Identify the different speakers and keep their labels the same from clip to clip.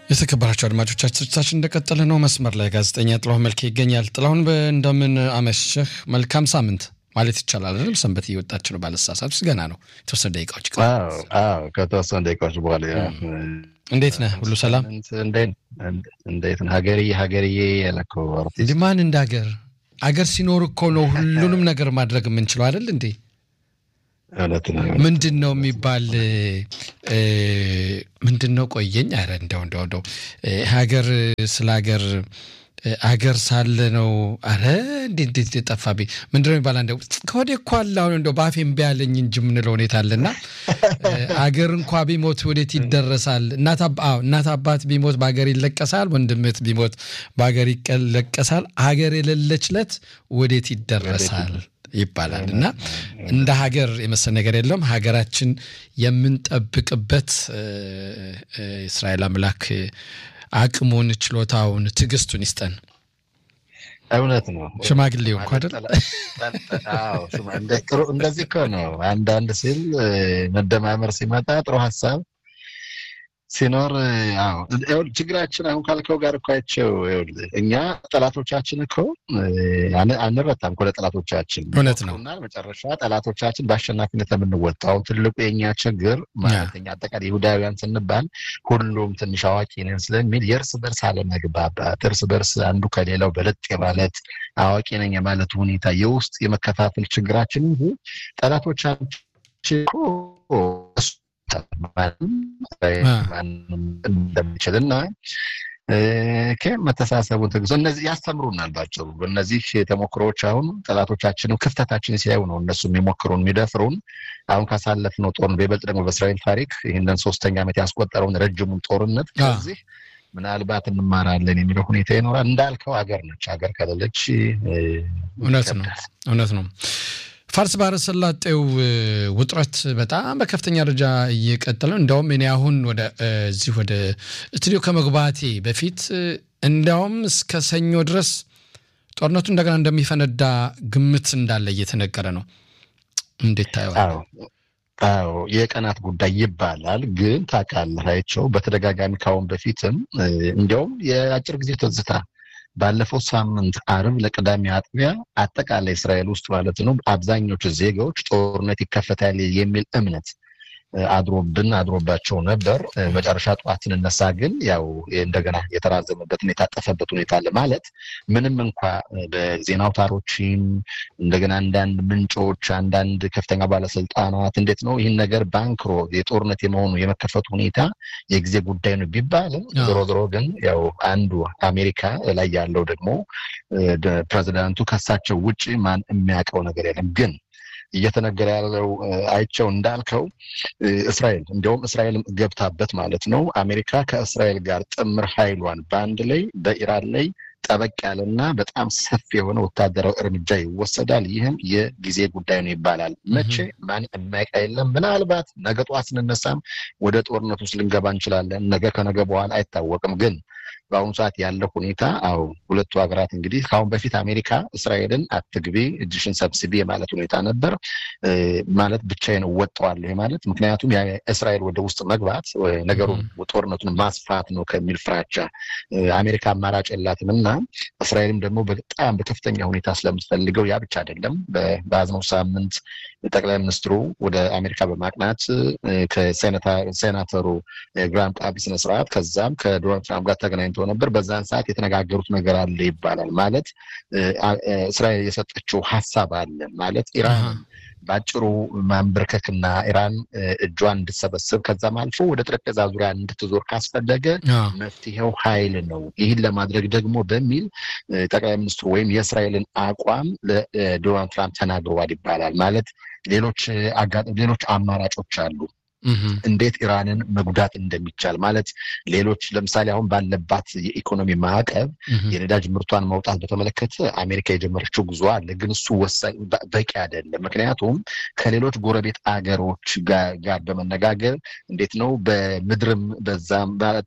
Speaker 1: የተከበራቸው አድማጮቻችን እንደቀጠለ ነው። መስመር ላይ ጋዜጠኛ ጥላሁን መልኬ ይገኛል። ጥላሁን እንደምን አመሸህ? መልካም ሳምንት ማለት ይቻላል አይደለም? ሰንበት እየወጣች ነው ባለሳሳት ውስጥ ገና ነው። የተወሰነ ደቂቃዎች
Speaker 2: ከተወሰነ ደቂቃዎች በኋላ
Speaker 1: እንዴት ነህ? ሁሉ ሰላም?
Speaker 2: እንዴት ነህ? ሀገርዬ ሀገርዬ ያለከው አርቲስት
Speaker 1: እንዲህ ማን እንደ ሀገር አገር ሲኖር እኮ ነው ሁሉንም ነገር ማድረግ የምንችለው አይደል እንዴ? ምንድን ነው የሚባል ምንድን ነው ቆየኝ። ኧረ እንደው እንደው እንደው ሀገር ስለ ሀገር አገር ሳለ ነው። አረ እንዴት እንዴት ጠፋብኝ። ምንድን ነው የሚባል አንደ ከወዴ እኮ አለ አሁን እንደው በአፌ እምቢ ያለኝ እንጂ የምንለው ሁኔታ አለና አገር እንኳ ቢሞት ወዴት ይደረሳል? እናት አባት ቢሞት በሀገር ይለቀሳል። ወንድምት ቢሞት በሀገር ይለቀሳል። ሀገር የሌለችለት ወዴት ይደረሳል ይባላል እና እንደ ሀገር የመሰል ነገር የለም። ሀገራችን የምንጠብቅበት እስራኤል አምላክ አቅሙን፣ ችሎታውን፣ ትዕግስቱን ይስጠን።
Speaker 2: እውነት ነው።
Speaker 1: ሽማግሌው እንኳ አይደል?
Speaker 2: እንደዚህ እኮ ነው። አንዳንድ ሲል መደማመር ሲመጣ ጥሩ ሀሳብ ሲኖር ችግራችን አሁን ካልከው ጋር እኮ አይቼው እኛ ጠላቶቻችን እኮ አንረታም እኮ ለጠላቶቻችን
Speaker 1: እውነት ነው።
Speaker 2: መጨረሻ ጠላቶቻችን በአሸናፊነት የምንወጣው ትልቁ የእኛ ችግር ማለተኛ አጠቃላይ ይሁዳውያን ስንባል ሁሉም ትንሽ አዋቂ ነን ስለሚል የእርስ በርስ አለመግባባት፣ እርስ በርስ አንዱ ከሌላው በለጥ የማለት አዋቂ ነኝ የማለት ሁኔታ የውስጥ የመከፋፈል ችግራችን እንጂ ጠላቶቻችን እንደሚችል እና መተሳሰቡ ትግዞ እነዚህ ያስተምሩናል። ባጭሩ እነዚህ ተሞክሮዎች አሁን ጠላቶቻችንም ክፍተታችን ሲያዩ ነው እነሱ የሚሞክሩን የሚደፍሩን። አሁን ካሳለፍነው ጦርነት በይበልጥ ደግሞ በእስራኤል ታሪክ ይህንን ሶስተኛ ዓመት ያስቆጠረውን ረጅሙን ጦርነት ከዚህ ምናልባት እንማራለን የሚለው ሁኔታ ይኖራል። እንዳልከው ሀገር ነች። ሀገር ከሌለች
Speaker 1: እውነት ነው እውነት ነው። ፋርስ ባህረ ሰላጤው ውጥረት በጣም በከፍተኛ ደረጃ እየቀጠለ እንዲያውም እኔ አሁን ወደ እዚህ ወደ ስቱዲዮ ከመግባቴ በፊት እንዲያውም እስከ ሰኞ ድረስ ጦርነቱ እንደገና እንደሚፈነዳ ግምት እንዳለ እየተነገረ ነው። እንዴት ታየዋል?
Speaker 2: አዎ የቀናት ጉዳይ ይባላል። ግን ታውቃለህ አይቼው በተደጋጋሚ ካሁን በፊትም እንዲያውም የአጭር ጊዜ ትዝታ ባለፈው ሳምንት አርብ ለቅዳሜ አጥቢያ አጠቃላይ እስራኤል ውስጥ ማለት ነው አብዛኞቹ ዜጋዎች ጦርነት ይከፈታል የሚል እምነት አድሮብን አድሮባቸው ነበር። መጨረሻ ጠዋት ስንነሳ ግን ያው እንደገና የተራዘመበትና የታጠፈበት ሁኔታ አለ። ማለት ምንም እንኳ በዜና አውታሮችም እንደገና አንዳንድ ምንጮች፣ አንዳንድ ከፍተኛ ባለስልጣናት እንዴት ነው ይህን ነገር ባንክሮ የጦርነት የመሆኑ የመከፈቱ ሁኔታ የጊዜ ጉዳይ ነው ቢባልም ዞሮ ዞሮ ግን ያው አንዱ አሜሪካ ላይ ያለው ደግሞ ፕሬዚዳንቱ ከሳቸው ውጭ ማን የሚያውቀው ነገር የለም ግን እየተነገረ ያለው አይቸው እንዳልከው እስራኤል እንዲያውም እስራኤል ገብታበት ማለት ነው። አሜሪካ ከእስራኤል ጋር ጥምር ኃይሏን በአንድ ላይ በኢራን ላይ ጠበቅ ያለና በጣም ሰፊ የሆነ ወታደራዊ እርምጃ ይወሰዳል። ይህም የጊዜ ጉዳይ ነው ይባላል። መቼ ማን የማይቃ የለም። ምናልባት ነገ ጠዋት ስንነሳም ወደ ጦርነት ውስጥ ልንገባ እንችላለን። ነገ ከነገ በኋላ አይታወቅም ግን በአሁኑ ሰዓት ያለው ሁኔታ አዎ ሁለቱ ሀገራት እንግዲህ ከአሁን በፊት አሜሪካ እስራኤልን አትግቢ እጅሽን ሰብስቢ የማለት ሁኔታ ነበር። ማለት ብቻዬን እወጣዋለሁ ማለት ምክንያቱም እስራኤል ወደ ውስጥ መግባት ነገሩን ጦርነቱን ማስፋት ነው ከሚል ፍራቻ አሜሪካ አማራጭ የላትም እና እስራኤልም ደግሞ በጣም በከፍተኛ ሁኔታ ስለምትፈልገው ያ ብቻ አይደለም። በያዝነው ሳምንት ጠቅላይ ሚኒስትሩ ወደ አሜሪካ በማቅናት ከሴናተሩ ግራም ቃቢ ስነስርዓት ከዛም ከዶናልድ ትራምፕ ጋር ተገናኝቶ ነበር። በዛን ሰዓት የተነጋገሩት ነገር አለ ይባላል። ማለት እስራኤል የሰጠችው ሀሳብ አለ ማለት ኢራን በአጭሩ ማንበርከክና ኢራን እጇን እንድትሰበስብ ከዛም አልፎ ወደ ጠረጴዛ ዙሪያ እንድትዞር ካስፈለገ መፍትሄው ኃይል ነው። ይህን ለማድረግ ደግሞ በሚል ጠቅላይ ሚኒስትሩ ወይም የእስራኤልን አቋም ለዶናልድ ትራምፕ ተናግረዋል ይባላል። ማለት ሌሎች ሌሎች አማራጮች አሉ እንዴት ኢራንን መጉዳት እንደሚቻል ማለት ሌሎች ለምሳሌ አሁን ባለባት የኢኮኖሚ ማዕቀብ የነዳጅ ምርቷን ማውጣት በተመለከተ አሜሪካ የጀመረችው ጉዞ አለ። ግን እሱ ወሳኝ በቂ አይደለም። ምክንያቱም ከሌሎች ጎረቤት አገሮች ጋር በመነጋገር እንዴት ነው በምድርም በዛም ማለት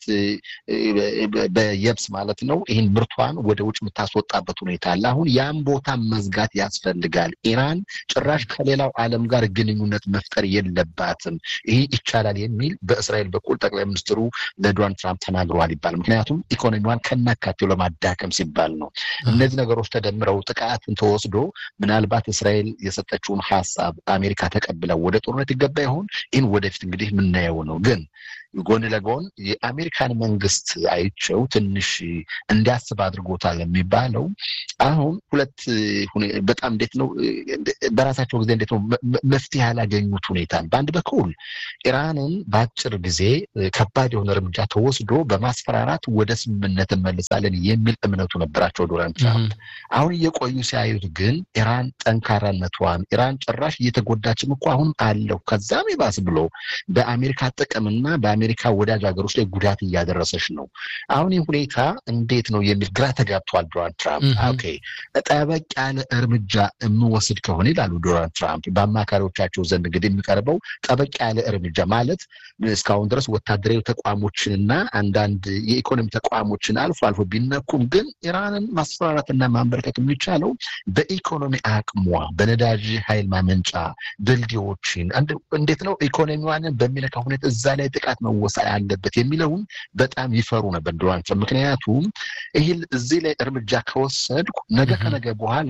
Speaker 2: በየብስ ማለት ነው ይህን ምርቷን ወደ ውጭ የምታስወጣበት ሁኔታ አለ። አሁን ያም ቦታ መዝጋት ያስፈልጋል። ኢራን ጭራሽ ከሌላው ዓለም ጋር ግንኙነት መፍጠር የለባትም። ይህን ይህ ይቻላል የሚል በእስራኤል በኩል ጠቅላይ ሚኒስትሩ ለዶናልድ ትራምፕ ተናግረዋል ይባል። ምክንያቱም ኢኮኖሚዋን ከናካቴው ለማዳከም ሲባል ነው። እነዚህ ነገሮች ተደምረው ጥቃትን ተወስዶ ምናልባት እስራኤል የሰጠችውን ሀሳብ አሜሪካ ተቀብለው ወደ ጦርነት ይገባ ይሆን? ይህን ወደፊት እንግዲህ የምናየው ነው ግን ጎን ለጎን የአሜሪካን መንግስት አይቸው ትንሽ እንዲያስብ አድርጎታል የሚባለው አሁን ሁለት በጣም እንዴት ነው በራሳቸው ጊዜ እንዴት ነው መፍትሄ ያላገኙት ሁኔታ በአንድ በኩል ኢራንን በአጭር ጊዜ ከባድ የሆነ እርምጃ ተወስዶ በማስፈራራት ወደ ስምምነት እንመልሳለን የሚል እምነቱ ነበራቸው ዶናልድ ትራምፕ። አሁን እየቆዩ ሲያዩት ግን ኢራን ጠንካራነቷን ኢራን ጭራሽ እየተጎዳችም እኮ አሁን አለው ከዛም ይባስ ብሎ በአሜሪካ ጥቅምና በአሜሪካ ወዳጅ ሀገሮች ላይ ጉዳት እያደረሰች ነው። አሁን ይህ ሁኔታ እንዴት ነው የሚል ግራ ተጋብቷል ዶናልድ ትራምፕ። ኦኬ ጠበቅ ያለ እርምጃ የምወስድ ከሆነ ይላሉ ዶናልድ ትራምፕ በአማካሪዎቻቸው ዘንድ እንግዲህ የሚቀርበው ጠበቅ ያለ እርምጃ ማለት እስካሁን ድረስ ወታደራዊ ተቋሞችንና አንዳንድ የኢኮኖሚ ተቋሞችን አልፎ አልፎ ቢነኩም ግን ኢራንን ማስፈራራትና ማንበርከት የሚቻለው በኢኮኖሚ አቅሟ በነዳጅ ኃይል ማመንጫ ድልድዮችን እንዴት ነው ኢኮኖሚዋን በሚነካ ሁኔታ እዛ ላይ ጥቃት መወሰድ አለበት የሚለውን በጣም ይፈሩ ነበር ዶናልድ ትራምፕ። ምክንያቱም ይህ እዚህ ላይ እርምጃ ከወሰድኩ ነገ ከነገ በኋላ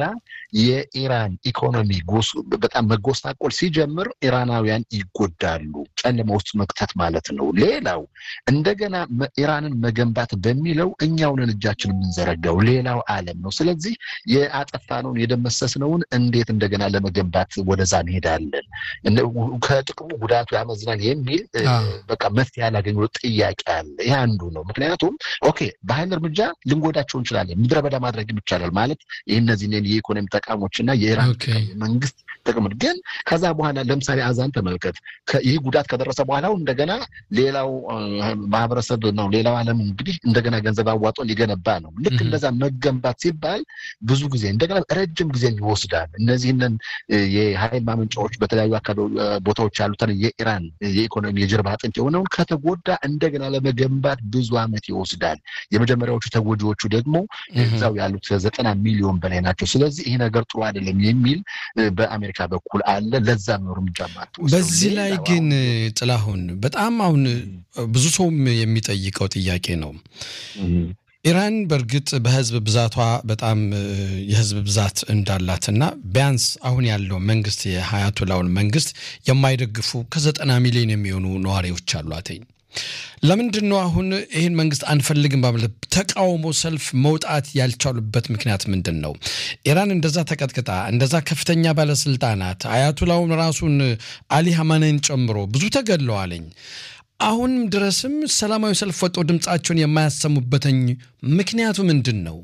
Speaker 2: የኢራን ኢኮኖሚ በጣም መጎሳቆል ሲጀምር ኢራናውያን ይጎዳሉ፣ ጨለማ ውስጥ መክተት ማለት ነው። ሌላው እንደገና ኢራንን መገንባት በሚለው እኛውንን እጃችን የምንዘረጋው ሌላው ዓለም ነው። ስለዚህ የአጠፋነውን የደመሰስነውን እንዴት እንደገና ለመገንባት ወደዛ እንሄዳለን? ከጥቅሙ ጉዳቱ ያመዝናል የሚል በቃ መፍትሄ ያላገኙ ጥያቄ አለ። ይህ አንዱ ነው። ምክንያቱም ኦኬ በኃይል እርምጃ ልንጎዳቸው እንችላለን፣ ምድረ በዳ ማድረግም ይቻላል ማለት ይህ እነዚህን የኢኮኖሚ ተቋሞችና የኢራን መንግስት ጥቅም ግን ከዛ በኋላ ለምሳሌ አዛን ተመልከት። ይህ ጉዳት ከደረሰ በኋላ እንደገና ሌላው ማህበረሰብ ነው ሌላው ዓለም እንግዲህ እንደገና ገንዘብ አዋጦ ሊገነባ ነው። ልክ እንደዛ መገንባት ሲባል ብዙ ጊዜ እንደገና ረጅም ጊዜ ይወስዳል። እነዚህንን የኃይል ማመንጫዎች በተለያዩ አካባቢ ቦታዎች ያሉትን የኢራን የኢኮኖሚ የጀርባ አጥንት የሆነውን ከተጎዳ እንደገና ለመገንባት ብዙ ዓመት ይወስዳል። የመጀመሪያዎቹ ተጎጂዎቹ ደግሞ እዛው ያሉት ዘጠና ሚሊዮን በላይ ናቸው። ስለዚህ ይህ ነገር ጥሩ አይደለም የሚል በአሜሪካ በኩል አለ። ለዛ ነው እርምጃ
Speaker 1: በዚህ ላይ ግን ጥላሁን በጣም አሁን ብዙ ሰውም የሚጠይቀው ጥያቄ ነው። ኢራን በእርግጥ በህዝብ ብዛቷ በጣም የህዝብ ብዛት እንዳላትና ቢያንስ አሁን ያለው መንግስት የሀያቶላውን መንግስት የማይደግፉ ከዘጠና ሚሊዮን የሚሆኑ ነዋሪዎች አሏትኝ። ለምንድን ነው አሁን ይህን መንግስት አንፈልግም በማለት ተቃውሞ ሰልፍ መውጣት ያልቻሉበት ምክንያት ምንድን ነው? ኢራን እንደዛ ተቀጥቅጣ እንደዛ ከፍተኛ ባለስልጣናት አያቱላውን ራሱን አሊ ሀማኔን ጨምሮ ብዙ ተገድለዋለኝ። አሁንም ድረስም ሰላማዊ ሰልፍ ወጥተው ድምፃቸውን የማያሰሙበትኝ ምክንያቱ ምንድን ነው?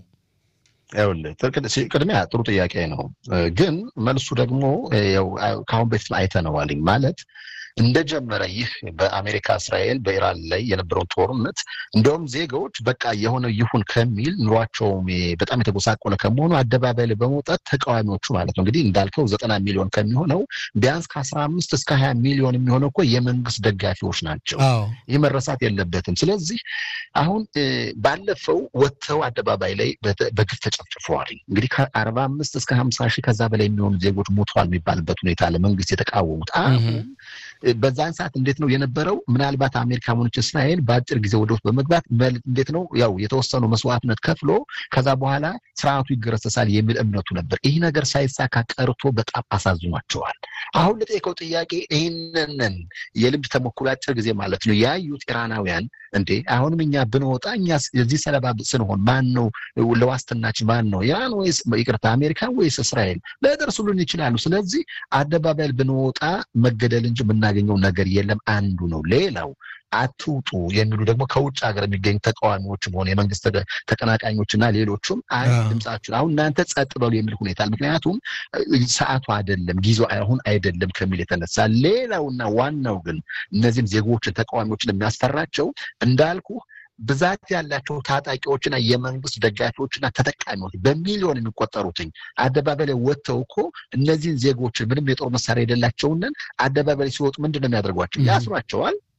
Speaker 2: ቅድሚያ ጥሩ ጥያቄ ነው፣ ግን መልሱ ደግሞ ከአሁን በፊት አይተነዋልኝ ማለት እንደጀመረ ይህ በአሜሪካ እስራኤል በኢራን ላይ የነበረውን ጦርነት እንደውም ዜጋዎች በቃ የሆነ ይሁን ከሚል ኑሯቸው በጣም የተጎሳቆለ ከመሆኑ አደባባይ ላይ በመውጣት ተቃዋሚዎቹ ማለት ነው እንግዲህ እንዳልከው ዘጠና ሚሊዮን ከሚሆነው ቢያንስ ከአስራ አምስት እስከ ሀያ ሚሊዮን የሚሆነው እኮ የመንግስት ደጋፊዎች ናቸው። ይህ መረሳት የለበትም። ስለዚህ አሁን ባለፈው ወጥተው አደባባይ ላይ በግፍ ተጨፍጭፈዋል። እንግዲህ ከአርባ አምስት እስከ ሀምሳ ሺህ ከዛ በላይ የሚሆኑ ዜጎች ሞተዋል የሚባልበት ሁኔታ ለመንግስት የተቃወሙት አሁን በዛን ሰዓት እንዴት ነው የነበረው? ምናልባት አሜሪካ ሆነች እስራኤል በአጭር ጊዜ ወደ ውስጥ በመግባት እንዴት ነው ያው የተወሰኑ መስዋዕትነት ከፍሎ ከዛ በኋላ ስርዓቱ ይገረሰሳል የሚል እምነቱ ነበር። ይህ ነገር ሳይሳካ ቀርቶ በጣም አሳዝኗቸዋል። አሁን ለጠየቀው ጥያቄ ይህንን የልምድ ተሞክሮ አጭር ጊዜ ማለት ነው ያዩት ኢራናውያን እንዴ አሁንም እኛ ብንወጣ እኛ የዚህ ሰለባ ስንሆን ማን ነው ለዋስትናችን ማን ነው ኢራን ወይስ ይቅርታ አሜሪካ ወይስ እስራኤል ሊደርሱልን ይችላሉ። ስለዚህ አደባባይ ብንወጣ መገደል እንጂ የምናገኘው ነገር የለም አንዱ ነው። ሌላው አትውጡ የሚሉ ደግሞ ከውጭ ሀገር የሚገኙ ተቃዋሚዎችም ሆነ የመንግስት ተቀናቃኞችና ሌሎቹም አይ ድምጻችሁን አሁን እናንተ ጸጥ በሉ የሚል ሁኔታ ምክንያቱም ሰዓቱ አይደለም ጊዜው አሁን አይደለም ከሚል የተነሳ ሌላውና ዋናው ግን እነዚህም ዜጎችን ተቃዋሚዎችን የሚያስፈራቸው እንዳልኩ ብዛት ያላቸው ታጣቂዎችና የመንግስት ደጋፊዎችና ተጠቃሚዎች በሚሊዮን የሚቆጠሩትኝ አደባባይ ላይ ወጥተው እኮ እነዚህን ዜጎችን ምንም የጦር መሳሪያ የሌላቸውንን አደባባይ ላይ ሲወጡ ምንድን ነው የሚያደርጓቸው? ያስሯቸዋል፣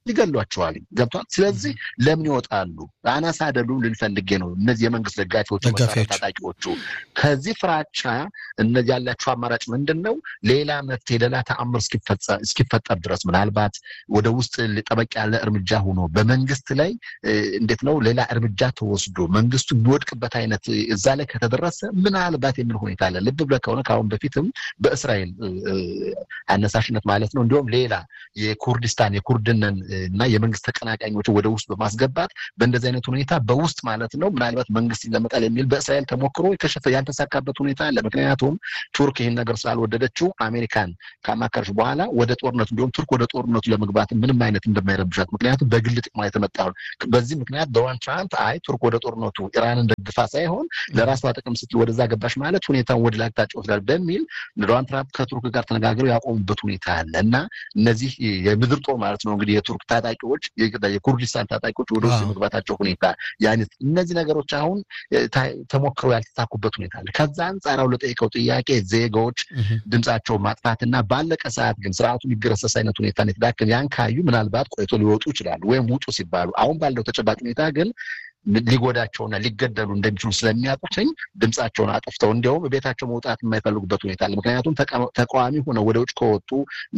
Speaker 2: ይገሏቸዋል። ገብቷል። ስለዚህ ለምን ይወጣሉ? አናሳ አይደሉም ልንፈልጌ ነው። እነዚህ የመንግስት ደጋፊዎቹ ታጣቂዎቹ ከዚህ ፍራቻ እነዚህ ያላቸው አማራጭ ምንድን ነው? ሌላ መፍትሄ ሌላ ተአምር እስኪፈጠር ድረስ ምናልባት ወደ ውስጥ ጠበቅ ያለ እርምጃ ሆኖ በመንግስት ላይ እንዴት ነው ሌላ እርምጃ ተወስዶ መንግስቱ የሚወድቅበት አይነት እዛ ላይ ከተደረሰ ምናልባት የሚል ሁኔታ አለ። ልብ ብለህ ከሆነ ከአሁን በፊትም በእስራኤል አነሳሽነት ማለት ነው እንዲሁም ሌላ የኩርዲስታን የኩርድንን እና የመንግስት ተቀናቃኞች ወደ ውስጥ በማስገባት በእንደዚህ አይነት ሁኔታ በውስጥ ማለት ነው ምናልባት መንግስት ይለመጣል የሚል በእስራኤል ተሞክሮ የከሸፈ ያልተሳካበት ሁኔታ አለ። ምክንያቱም ቱርክ ይህን ነገር ስላልወደደችው አሜሪካን ካማከረች በኋላ ወደ ጦርነቱ እንዲሁም ቱርክ ወደ ጦርነቱ ለመግባት ምንም አይነት እንደማይረብሻት ምክንያቱም በግል ጥቅሟ የተመጣ በዚህ ምክንያት ዶናልድ ትራምፕ አይ ቱርክ ወደ ጦርነቱ ኢራንን ደግፋ ሳይሆን ለራሷ ጥቅም ስትል ወደዛ ገባሽ ማለት ሁኔታውን ወደ ላይ አቅጣጫ ይወስዳል በሚል ዶናልድ ትራምፕ ከቱርክ ጋር ተነጋግረው ያቆሙበት ሁኔታ አለ እና እነዚህ የምድር ጦር ማለት ነው እንግዲህ የቱርክ ታጣቂዎች የኩርዲስታን ታጣቂዎች ወደ ውስጥ የመግባታቸው ሁኔታ ያኔት እነዚህ ነገሮች አሁን ተሞክረው ያልተሳኩበት ሁኔታ አለ። ከዛ አንጻራው ለጠይቀው ጥያቄ ዜጋዎች ድምጻቸውን ማጥፋትና ባለቀ ሰዓት ግን ስርዓቱ የሚገረሰስ አይነት ሁኔታ የተዳከም ያን ካዩ ምናልባት ቆይቶ ሊወጡ ይችላሉ ወይም ውጡ ሲባሉ አሁን ባለው ተጨባጭ ሁኔታ ግን ሊጎዳቸውና ሊገደሉ እንደሚችሉ ስለሚያውቁትኝ ድምጻቸውን አጥፍተው እንዲያውም ቤታቸው መውጣት የማይፈልጉበት ሁኔታ አለ። ምክንያቱም ተቃዋሚ ሆነው ወደ ውጭ ከወጡ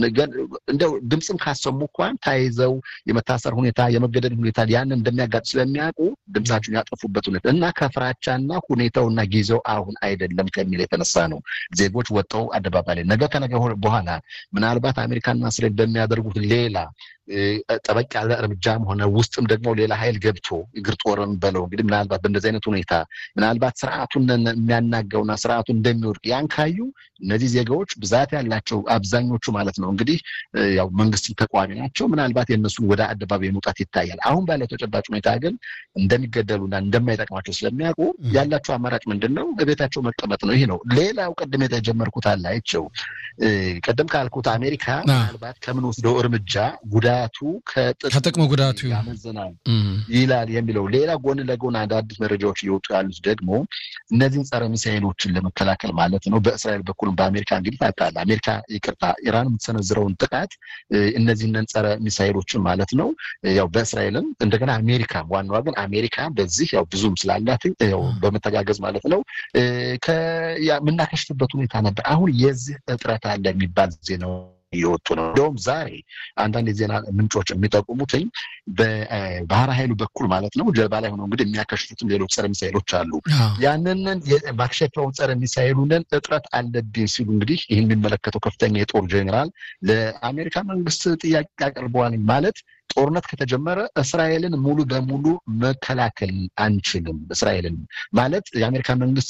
Speaker 2: እንደው ድምፅም ካሰሙ እንኳን ተይዘው የመታሰር ሁኔታ የመገደል ሁኔታ ያንን እንደሚያጋጥ ስለሚያውቁ ድምጻቸውን ያጠፉበት ሁኔታ እና ከፍራቻና ሁኔታውና ጊዜው አሁን አይደለም ከሚል የተነሳ ነው ዜጎች ወጥተው አደባባይ ላይ ነገ ከነገ በኋላ ምናልባት አሜሪካና እስራኤል በሚያደርጉት ሌላ ጠበቅ ያለ እርምጃም ሆነ ውስጥም ደግሞ ሌላ ኃይል ገብቶ እግር ጦርም በለው እንግዲህ ምናልባት በእንደዚህ አይነት ሁኔታ ምናልባት ስርዓቱን የሚያናገውና ስርዓቱን እንደሚወድቅ ያን ካዩ እነዚህ ዜጋዎች ብዛት ያላቸው አብዛኞቹ ማለት ነው እንግዲህ ያው መንግስት ተቃዋሚ ናቸው። ምናልባት የእነሱን ወደ አደባባይ መውጣት ይታያል። አሁን ባለው ተጨባጭ ሁኔታ ግን እንደሚገደሉና እንደማይጠቅማቸው ስለሚያውቁ ያላቸው አማራጭ ምንድን ነው? በቤታቸው መቀመጥ ነው። ይህ ነው። ሌላው ቅድም የተጀመርኩት አላቸው ቅድም ካልኩት አሜሪካ ምናልባት ከምንወስደው እርምጃ ጉዳቱ
Speaker 1: ከጥቅሙ ጉዳቱ
Speaker 2: ያመዝናል ይላል የሚለው ሌላ ጎን ለጎን አዳዲስ መረጃዎች እየወጡ ያሉት ደግሞ እነዚህን ጸረ ሚሳይሎችን ለመከላከል ማለት ነው በእስራኤል በኩልም በአሜሪካ እንግዲህ ታውቃለህ፣ አሜሪካ ይቅርታ፣ ኢራን የምትሰነዝረውን ጥቃት እነዚህን ጸረ ሚሳይሎችን ማለት ነው ያው በእስራኤልም እንደገና አሜሪካ ዋናዋ ግን አሜሪካ በዚህ ያው ብዙም ስላላት ያው በመተጋገዝ ማለት ነው የምናከሽፍበት ሁኔታ ነበር። አሁን የዚህ እጥረት አለ የሚባል ዜናው እየወጡ ነው። እንደውም ዛሬ አንዳንድ የዜና ምንጮች የሚጠቁሙትኝ በባህር ኃይሉ በኩል ማለት ነው ጀልባ ላይ ሆነው እንግዲህ የሚያከሽፉትም ሌሎች ጸረ ሚሳይሎች አሉ። ያንንን ማክሸፊያውን ጸረ ሚሳይሉንን እጥረት አለብኝ ሲሉ እንግዲህ ይህን የሚመለከተው ከፍተኛ የጦር ጄኔራል ለአሜሪካ መንግስት ጥያቄ አቅርበዋል። ማለት ጦርነት ከተጀመረ እስራኤልን ሙሉ በሙሉ መከላከል አንችልም። እስራኤልን ማለት የአሜሪካ መንግስት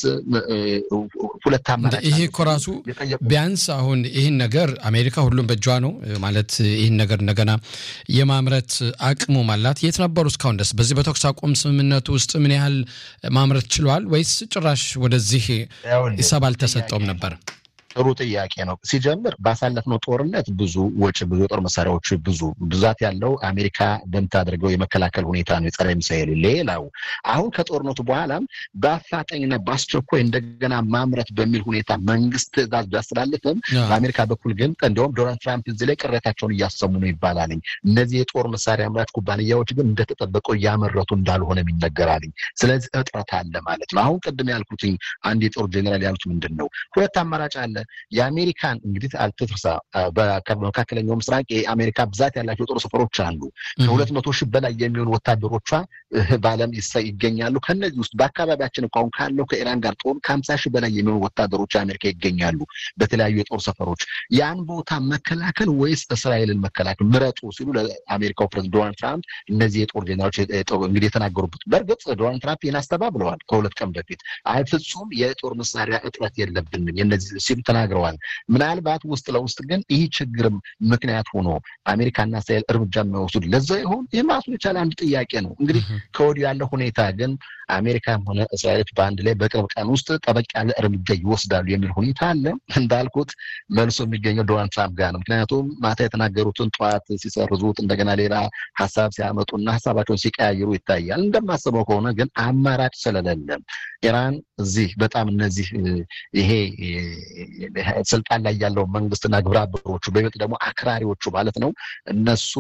Speaker 2: ሁለት አማራጭ
Speaker 1: ይሄ እኮ ራሱ ቢያንስ አሁን ይህን ነገር አሜሪካ ሁሉም በእጇ ነው ማለት ይህን ነገር እንደገና የማምረት አቅሙ አላት። የት ነበሩ እስካሁን ድረስ? በዚህ በተኩስ አቁም ስምምነቱ ውስጥ ምን ያህል ማምረት ችሏል? ወይስ ጭራሽ ወደዚህ ሂሳብ አልተሰጠውም ነበር?
Speaker 2: ጥሩ ጥያቄ ነው። ሲጀምር ባሳለፍነው ጦርነት ብዙ ወጪ ብዙ የጦር መሳሪያዎች ብዙ ብዛት ያለው አሜሪካ በምታደርገው የመከላከል ሁኔታ ነው የጸረ ሚሳኤል። ሌላው አሁን ከጦርነቱ በኋላም በአፋጣኝና በአስቸኳይ እንደገና ማምረት በሚል ሁኔታ መንግስት ትዕዛዝ ቢያስተላልፍም በአሜሪካ በኩል ግን እንዲሁም ዶናልድ ትራምፕ እዚህ ላይ ቅሬታቸውን እያሰሙ ነው ይባላልኝ። እነዚህ የጦር መሳሪያ አምራች ኩባንያዎች ግን እንደተጠበቀው እያመረቱ እንዳልሆነ ይነገራልኝ። ስለዚህ እጥረት አለ ማለት ነው። አሁን ቅድም ያልኩትኝ አንድ የጦር ጄኔራል ያሉት ምንድን ነው ሁለት አማራጭ አለ የአሜሪካን እንግዲህ አልትትርሳ በመካከለኛው ምስራቅ የአሜሪካ ብዛት ያላቸው የጦር ሰፈሮች አሉ። ከሁለት መቶ ሺህ በላይ የሚሆኑ ወታደሮቿ በዓለም ይገኛሉ። ከነዚህ ውስጥ በአካባቢያችን እንኳን ካለው ከኢራን ጋር ጦር ከሀምሳ ሺህ በላይ የሚሆኑ ወታደሮች አሜሪካ ይገኛሉ በተለያዩ የጦር ሰፈሮች። ያን ቦታ መከላከል ወይስ እስራኤልን መከላከል ምረጡ ሲሉ ለአሜሪካው ፕሬዝዳንት ዶናልድ ትራምፕ እነዚህ የጦር ዜናዎች እንግዲህ የተናገሩበት። በእርግጥ ዶናልድ ትራምፕ ይህን አስተባብለዋል ከሁለት ቀን በፊት። አይ ፍጹም የጦር መሳሪያ እጥረት የለብንም የነዚህ ሲሉ ተናግረዋል። ምናልባት ውስጥ ለውስጥ ግን ይህ ችግርም ምክንያት ሆኖ አሜሪካና እስራኤል እርምጃ የሚወስዱ ለዛ ይሆን? ይህ ራሱን የቻለ አንድ ጥያቄ ነው። እንግዲህ ከወዲሁ ያለው ሁኔታ ግን አሜሪካም ሆነ እስራኤሎች በአንድ ላይ በቅርብ ቀን ውስጥ ጠበቅ ያለ እርምጃ ይወስዳሉ የሚል ሁኔታ አለ። እንዳልኩት መልሶ የሚገኘው ዶናልድ ትራምፕ ጋር ነው። ምክንያቱም ማታ የተናገሩትን ጠዋት ሲሰርዙት እንደገና ሌላ ሀሳብ ሲያመጡና ሀሳባቸውን ሲቀያይሩ ይታያል። እንደማስበው ከሆነ ግን አማራጭ ስለሌለም ኢራን እዚህ በጣም እነዚህ ይሄ ስልጣን ላይ ያለው መንግስትና ግብረ አበሮቹ በይበልጥ ደግሞ አክራሪዎቹ ማለት ነው እነሱ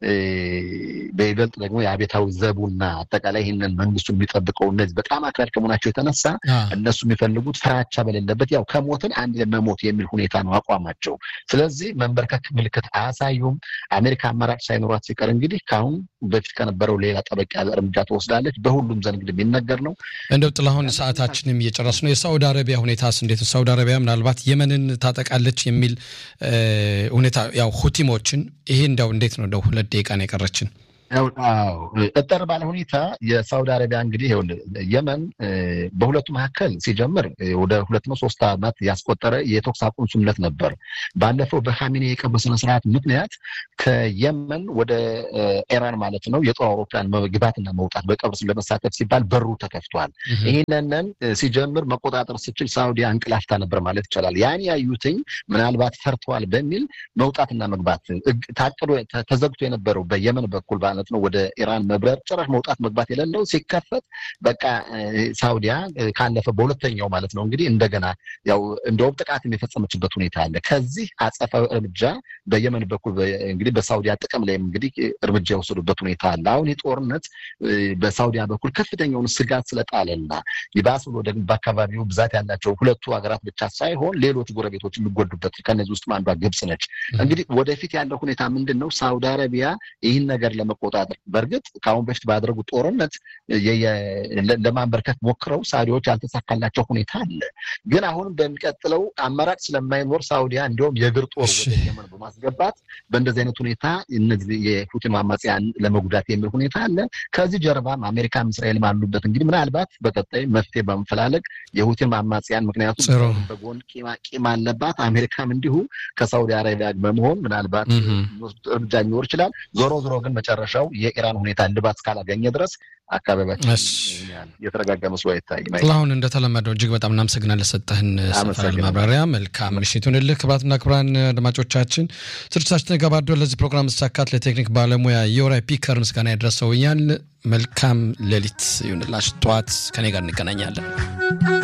Speaker 2: በይበልጥ ደግሞ የአቤታዊ ዘቡና አጠቃላይ ይህንን መንግስቱ የሚጠብቀው እነዚህ በጣም አክራሪ ከመሆናቸው የተነሳ እነሱ የሚፈልጉት ፍራቻ በሌለበት ያው ከሞትን አንድ መሞት የሚል ሁኔታ ነው አቋማቸው። ስለዚህ መንበርከክ ምልክት አያሳዩም። አሜሪካ አማራጭ ሳይኖሯት ሲቀር እንግዲህ ከአሁን በፊት ከነበረው ሌላ ጠበቅ ያለ እርምጃ ትወስዳለች። በሁሉም ዘንድ እንግዲህ የሚነገር ነው።
Speaker 1: እንደው ጥላሁን ሰዓታችንም እየጨረስ ነው። የሳውዲ አረቢያ ሁኔታስ እንዴት ነው? ሳውዲ አረቢያ ምናልባት የመንን ታጠቃለች የሚል ሁኔታ ያው ሁቲሞችን ይሄ እንደው እንዴት ነው? እንደው ሁለት ደቂቃ ነው የቀረችን።
Speaker 2: እጠር ባለ ሁኔታ የሳውዲ አረቢያ እንግዲህ የመን በሁለቱ መካከል ሲጀምር ወደ ሁለት ነው ሶስት ዓመት ያስቆጠረ የተኩስ አቁም ስምምነት ነበር። ባለፈው በካሚኔ የቀብር ስነስርዓት ምክንያት ከየመን ወደ ኢራን ማለት ነው የጦር አውሮፕላን መግባትና መውጣት በቀብር ለመሳተፍ ሲባል በሩ ተከፍቷል። ይህንንን ሲጀምር መቆጣጠር ስችል ሳውዲ አንቅላፍታ ነበር ማለት ይቻላል። ያን ያዩትኝ ምናልባት ፈርተዋል በሚል መውጣትና መግባት ታቅዶ ተዘግቶ የነበረው በየመን በኩል ማለት ነው ወደ ኢራን መብረር ጭራሽ መውጣት መግባት የሌለው ሲከፈት በቃ ሳውዲያ ካለፈ በሁለተኛው ማለት ነው እንግዲህ እንደገና ያው እንደውም ጥቃት የፈጸመችበት ሁኔታ አለ። ከዚህ አጸፋዊ እርምጃ በየመን በኩል እንግዲህ በሳውዲያ ጥቅም ላይም እንግዲህ እርምጃ የወሰዱበት ሁኔታ አለ። አሁን የጦርነት በሳውዲያ በኩል ከፍተኛውን ስጋት ስለጣለና ይባስ ብሎ ደግሞ በአካባቢው ብዛት ያላቸው ሁለቱ ሀገራት ብቻ ሳይሆን ሌሎች ጎረቤቶች የሚጎዱበት ከነዚህ ውስጥ አንዷ ግብጽ ነች። እንግዲህ ወደፊት ያለው ሁኔታ ምንድን ነው? ሳውዲ አረቢያ ይህን ነገር ለመቆጣጠር በእርግጥ ከአሁን በፊት ባደረጉት ጦርነት ለማንበርከት ሞክረው ሳውዲዎች ያልተሳካላቸው ሁኔታ አለ። ግን አሁንም በሚቀጥለው አማራጭ ስለማይኖር ሳውዲያ እንዲሁም የእግር ጦር ወደ የመን በማስገባት በእንደዚህ አይነት ሁኔታ እነዚህ የሁቲን አማጽያን ለመጉዳት የሚል ሁኔታ አለ። ከዚህ ጀርባም አሜሪካም እስራኤልም አሉበት። እንግዲህ ምናልባት በቀጣይ መፍትሄ በመፈላለግ የሁቲን አማጽያን ምክንያቱም በጎን ቂም አለባት። አሜሪካም እንዲሁ ከሳውዲ አረቢያ በመሆን ምናልባት እርምጃ ሊኖር ይችላል። ዞሮ ዞሮ ግን መጨረሻው የኢራን ሁኔታ እልባት እስካላገኘ ድረስ አካባቢያችን የተረጋጋ መስሎ አይታይም።
Speaker 1: ጥላሁን እንደተለመደው እጅግ በጣም እናመሰግናለን ለሰጠህን ሰፋ ያለ ማብራሪያ። መልካም ምሽት ይሁንልህ። ክቡራትና ክቡራን አድማጮቻችን ስርጭታችን ገባዶ ለዚህ ፕሮግራም መሳካት ለቴክኒክ ባለሙያ የወራይ ፒከር ምስጋና ያደረሰው እኛል መልካም ሌሊት ይሁንላችሁ። ጠዋት ከኔ ጋር እንገናኛለን።